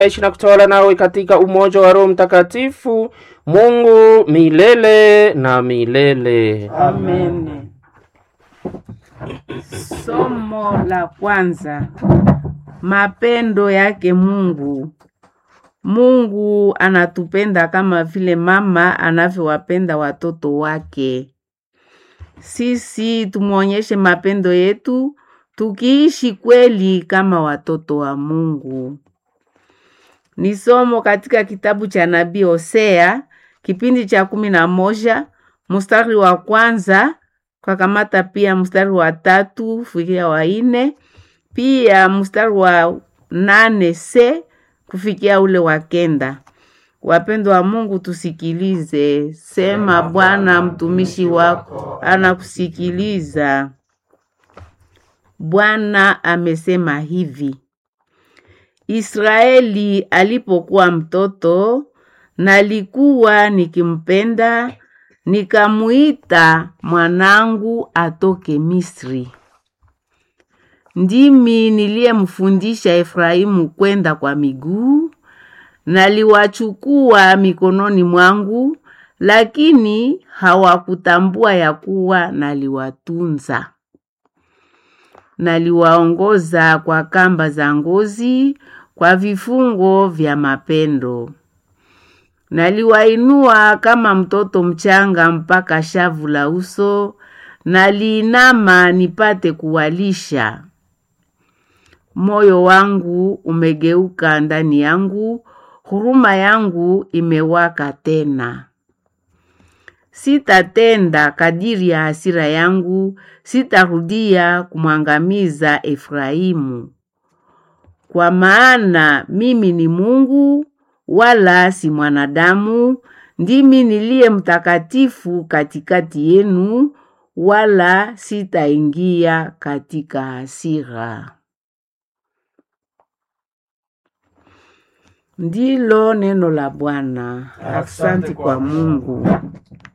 ishi na kutawala nawe katika umoja wa Roho Mtakatifu, Mungu milele na milele. Amen. Somo la kwanza. Mapendo yake Mungu. Mungu anatupenda kama vile mama anavyowapenda watoto wake. Sisi tumwonyeshe mapendo yetu tukiishi kweli kama watoto wa Mungu. Ni somo katika kitabu cha nabii Hosea kipindi cha kumi na moja mstari wa kwanza kwa kamata pia mstari wa tatu kufikia wa nne pia mstari wa nane se kufikia ule wa kenda. Wapendwa wa Mungu, tusikilize. Sema Bwana, mtumishi wako anakusikiliza. Bwana amesema hivi: Israeli alipokuwa mtoto, nalikuwa nikimpenda, nikamuita mwanangu atoke Misri. Ndimi niliyemfundisha Efraimu kwenda kwa miguu, naliwachukua mikononi mwangu, lakini hawakutambua ya kuwa naliwatunza. Naliwaongoza kwa kamba za ngozi, kwa vifungo vya mapendo. Naliwainua kama mtoto mchanga mpaka shavu la uso, naliinama nipate kuwalisha. Moyo wangu umegeuka ndani yangu, huruma yangu imewaka tena. Sitatenda kadiri ya hasira yangu, sitarudia kumwangamiza Efraimu. Kwa maana mimi ni Mungu wala si mwanadamu, ndimi niliye mtakatifu katikati yenu, wala sitaingia katika hasira. Ndilo neno la Bwana. Asante kwa Mungu.